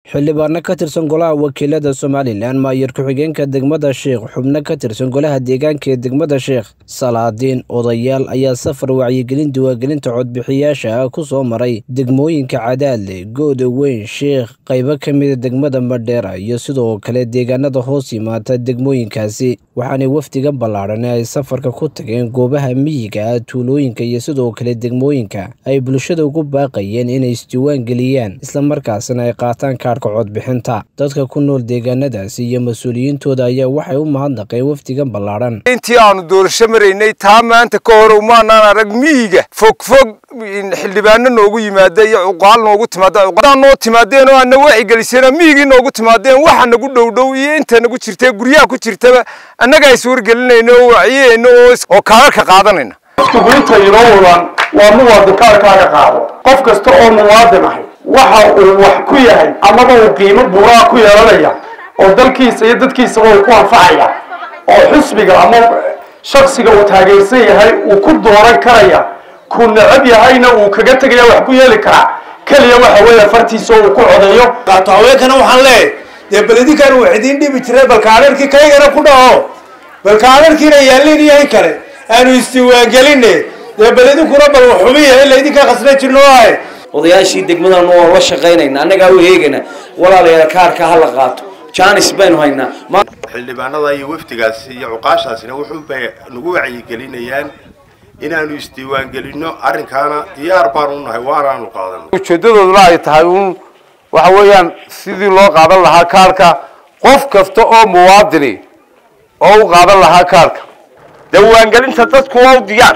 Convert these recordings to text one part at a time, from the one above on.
xildhibaano ka tirsan golaha wakiilada somalilan maayar ku-xigeenka degmada sheekh xubno ka tirsan golaha deegaanka ee degmada sheekh salaadiin odayaal ayaa safar wacyigelin diwaangelinta codbixiyaasha ah ku soo maray degmooyinka cadaadle gooda weyn sheekh qaybo ka mida degmada madheera iyo sidoo kale deegaanada hoos yimaata degmooyinkaasi waxaanay wafdiga ballaadhan ay safarka ku tageen goobaha miyiga ah tuulooyinka iyo sidoo kale degmooyinka ay bulshada ugu baaqayeen inay isdiiwaan geliyaan islamarkaasna ay qaataan kaarhka codbixinta dadka ku nool deegaanadaasi iyo mas-uuliyiintooda ayaa waxay u mahadnaqeen wafdigan ballaadhan intii aanu doorasho maraynay taa maanta ka hor umaanaan arag miyiga fogfog xildhibaano noogu yimaada iyo cuqaal noogu timaada cuqaal noo timaadeen oo aana waci geliseen miyigii noogu timaadeen waxa nagu dhowdhow iyo inta nagu jirta guryaha ku jirtaba annagaa is wargelinayna oo waciyeyna oo kaalarka qaadanayna gurinta inoo wadan waa muwaadin kaarkaaga qaado qof kasta oo muwaadin ahay waxa uu wax ku yahay amaba uu qiimo buuraa ku yeelanaya oo dalkiisa iyo dadkiisaba uu ku anfacaya oo xusbiga ama shaksiga uu taageersan yahay uu ku dooran karaya ku necab yahayna uu kaga tegaya wax ku yeeli karaa keliya waxa weeye fartiisa uu ku codeeyo qaato haweenkana waxaan leeyahay dee beledinkan wax idiin dhibi jiray balkaalarkii kaygana ku dhaho balkaalarkiina yaallin iyo in kale aanu isdiiwaangeline dee beledinkuna bal xumiya ila idinkaa khasna jirno ahay odayaashii degmadan waan la shaqaynayna annagaa u eegayna walaalayaal kaarka ha la qaato jaanis baynu haynaa xildhibaanada iyo wafdigaasi iyo cuqaashaasina wuxuubay nagu wacyigelinayaan inaanu isdiiwaangelinno arrinkaana diyaar baan u nahay waanaanu qaadan ujeedadooduna ay tahay uun waxa weeyaan sidii loo qaadan lahaa kaarka qof kasta oo muwaadini oo u qaadan lahaa kaarka diiwaangelinta dadku waa u diyaar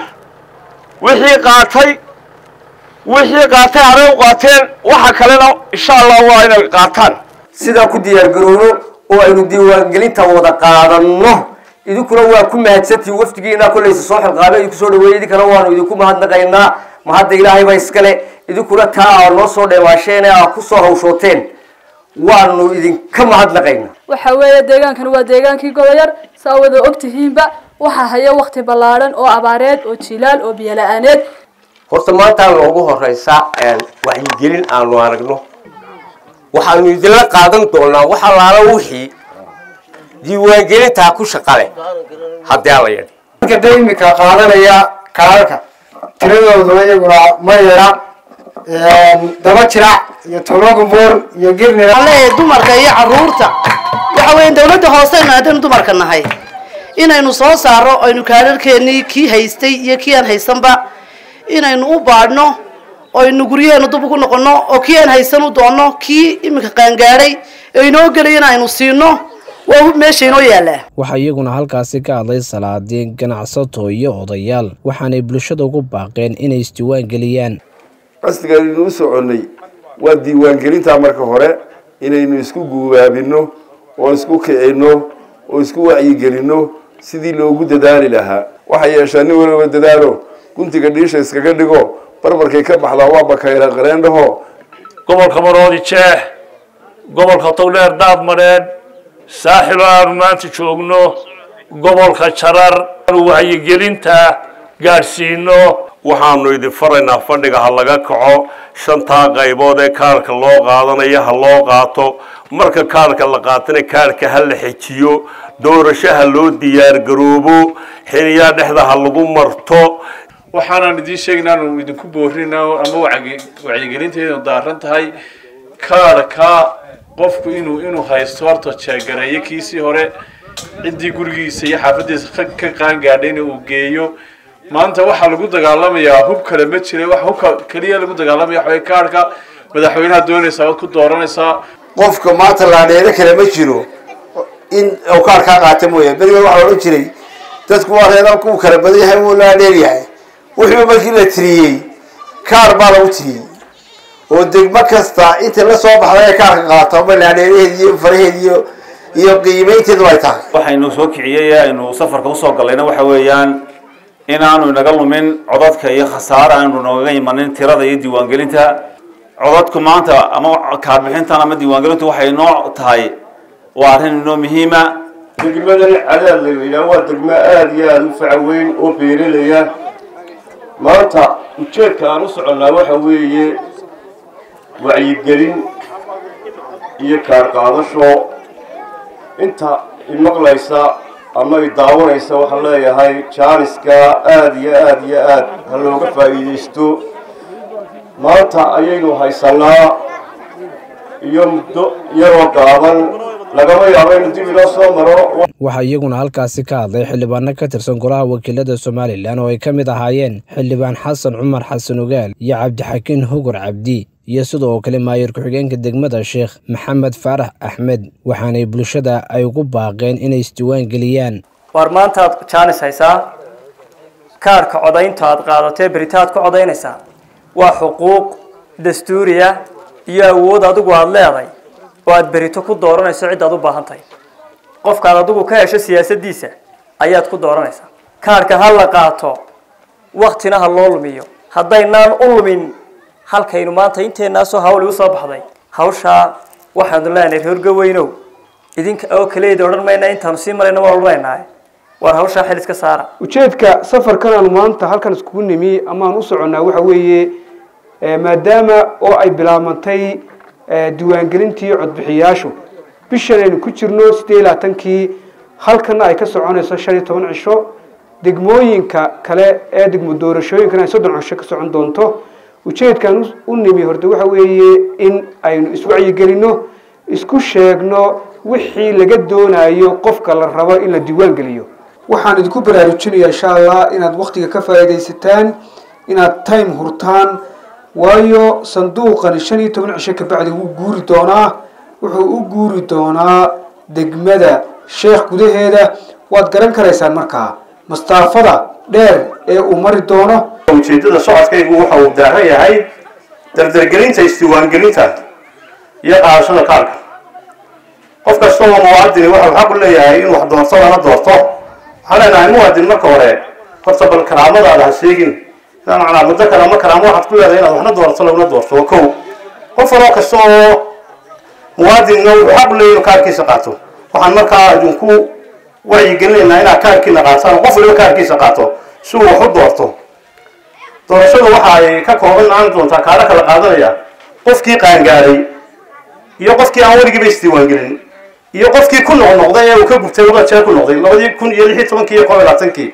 wixii qaatay wixii qaatay haray u qaateen waxa kalena insha allah waa inay qaataan sidaa ku diyaargarowno oo aynu diiwaangelinta wada qaadanno idinkuna waa ku mahadsantihin wafdigiina kollaysa soo xilqaabay idinku soo dhaweeyey idinkana waanu idinku mahadnaqaynaa mahadda ilaahay baa iskale idinkuna taa aa noo soo dheewaasheen ee aa kusoo hawshooteen waanu idinka mahadnaqaynaa waxa weeye deegaankani waa deegaankii goboyar saa wada ogtihiinba waxaa haya wakti ballaadhan oo abaareed oo jilaal oo biyola-aaneed horta maantaa noogu horeysa wacyigelin aanu aragno waxaanu idinla qaadan doonaa wax allaala wixii diiwaangelintaa ku shaqale haddii ala yadhi da imika qaadanaya kaararka tiradooduna iyaguna ma yara daba jirac iyo tologumboor iyo girnir leeyahay dumarka iyo caruurta waxa weya dawladda hooseynu haddaynu dumarka nahay inaynu soo saaro aynu kaararkeenii kii haystay iyo kii aan haysanba inaynu u baadhno aynu guryaheenu dub ugu noqono oo kii aan haysan u doonno kii iminka qaangaadhay ee inoo gelayana aynu siino waa meesha inoo yaallaa waxaa iyaguna halkaasi ka hadlay salaadiin ganacsato iyo odayaal waxaanay bulshada ugu baaqeen inay isdiiwaan geliyaan qasdiga aynu u soconnay waa diiwaangelintaa marka hore inaynu isku guubaabinno oo isku kicino oo isku wacyigelinno sidii loogu dadaali lahaa waxay yeeshaa nin waliba dadaalo guntiga dhiisha iskaga dhigo barbarkay ka baxdaa waa bakayla qareendhaho gobolka maroodi jeex gobolka togdheer daad madheedh saaxilo aanu maanta joogno gobolka jarar wacyigelinta gaadhsiino waxaanu idin faraynaa fadhiga ha laga kaco shantaa qaybood ee kaarka loo qaadanayo ha loo qaato marka kaarka la qaatana kaarka ha la xejiyo doorasho ha loo diyaargaroobo xiliyaa dhexda ha lagu marto waxaanaan idiin sheegaynaa aanu idinku boorina ama wacyigelinteedu daaran tahay kaarka qofku inuu inuu haysto horta jeegareeyo kiisii hore ciddii gurigiisa iyo xaafadiisa ka qaangaadhayna uu geeyo maanta waxaa lagu dagaalamayaa hub kale ma jira wax hubka keliya lagu dagaalamaya waxa kaarka madaxweynaha doonaysaa waad ku dooranaysaa qofka maanta laadheero kale ma jiro in uu kaarkaa qaata mooya beriga waxaa odhan jiray dadku waa reedanku uu kala badan yahay wuu laadheer yahay wuxuu markii la tiriyey kaar baa lagu tiriyey oo degmo kasta inta la soo baxday ee kaarka qaato ama laadheeraheed iyo faraheed iyo iyo qiimaynteedu ay tahay waxaynu soo kiciyey aynu safarka usoo gallayna waxa weeyaan inaanu inaga lumin codadka iyo khasaare aanu noogaga imanin tirada iyo diiwaangelinta codadku maanta ama kaarbixintan ama diiwaangelintu waxay noo tahay waa arrin inoo muhiima degmadani cadaad la yidhaah waa degmo aada iyo aada u faca weyn oo beeralaya maanta ujeedka aan u soconnaa waxa weeye wacyigelin iyo kaar qaadasho inta imaqlaysa ama i daawanaysa waxaan leeyahay jaaniska aada iyo aada iyo aad ha looga faa'iidaysto maanta ayaynu haysanaa iyo muddo yaroo gaaban lagama yaabo inu dib inoo soo maro waxaa iyaguna halkaasi ka hadlay xildhibaano ka tirsan golaha wakiilada somalilan oo ay ka mid ahaayeen xildhibaan xasan cumar xasan ogaal iyo cabdixakiin hugur cabdi iyo sidoo kale maayir ku-xigeenka degmada sheekh maxamed faarax axmed waxaanay bulshada ay ugu baaqeen inay isdiiwaan geliyaan waar maantaad jaanis haysaa kaarhka codaynta aad qaadatee beritaad ku codaynaysaa waa xuquuq dastuuriya iyo awood adigu aada leeday oo aad berito ku dooranayso cid aad u baahan tahay qofkaad adigu ka hesho siyaasaddiisa ayaad ku dooranaysaa kaarhka ha la qaato waktina ha loo lumiyo haddaynaan u lumin halkaynu maanta inteennaasoo hawl igu soo baxday hawshaa waxaanu leenahay reergaweynow idinka oo kaleeda odhan mayna intaanu sii marayna waan odhanaynaa waar hawshaa xil iska saara ujeedka safarkan aanu maanta halkan iskugu nimi ama aan u soconnaa waxa weeye maadaama oo ay bilaabantay diiwaangelintii codbixiyaashu bishan aynu ku jirno siddeed iyo labaatankii halkana ay ka soconayso shan iyo toban cisho degmooyinka kale ee degmo doorashooyinkana ay soddon cisho ka socon doonto ujeedkaan u nimi horta waxa weeye in aynu iswacyigelinno isku sheegno wixii laga doonayo qofka la rabo in la diiwaan geliyo waxaan idinku baraarujinaya insha allah inaad waktiga ka faa'iidaysataan inaad time hurtaan waayo sanduuqani shan iyo toban cisho kabacdi wuu guuri doonaa wuxuu u guuri doonaa degmada sheekh gudaheeda waad garan karaysaan markaa mastaafada dheer ee uu mari doono ujeedada socodkaygu waxa uu daaran yahay dardargelinta isdiiwaangelinta iyo qaadashada kaarka qof kasta oo muwaadini waxa uu xaq u leeyahay inuu wax doorto lana doorto waxaan leenahay muwaadin marka hore horta bal karaamadaada ha sheegin macnaa muddo kale ama karaamo waxaad ku leedahay inaad waxna doorato laguna doorto waa kow qof waloo kasta oo muwaadinna wuxuu xaq u leeyahay inuu kaarkiisa qaato waxaan markaa idinku wacyigelinaynaa inaad kaarkiina qaataan qof waliba kaarkiisa qaato si uu wax u doorto doorashadu waxa ay ka kooban naan doontaa kaala kala qaadanaya qofkii qaangaaday iyo qofkii aan weligiiba isdiiwaangelin iyo qofkii ku noqnoqday ee uu ka gubtay labada jeer ku noqday labadii kun iyo lix iyo tobankii iyo kob iyo labaatankii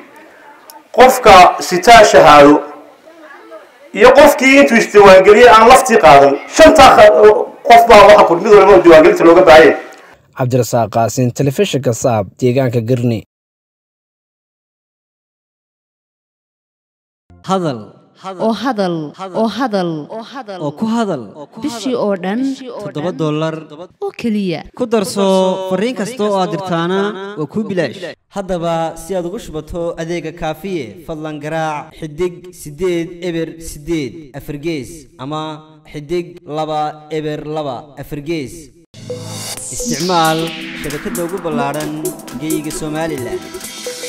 qofka sitaa shahaado iyo qofkii intuu isdiiwaangeliyey aan laftii qaadan shantaa qof baa waxa ku mid waliba diiwaangelinta looga baahaya cabdirasaaq qaasin telefishinka saab deegaanka garni hadal oo hadal oo hadal oo ku hadal bishii oo dhan toddoba dollar oo keliya ku darso fariin kasta oo aad dirtaana waa kuu bilaash haddaba si aad ugu shubato adeega kaafiye fadlan garaac xidig siddeed eber siddeed afargees ama xidig laba eber laba afargees isticmaal shabakadda ugu ballaadhan geyga somalilan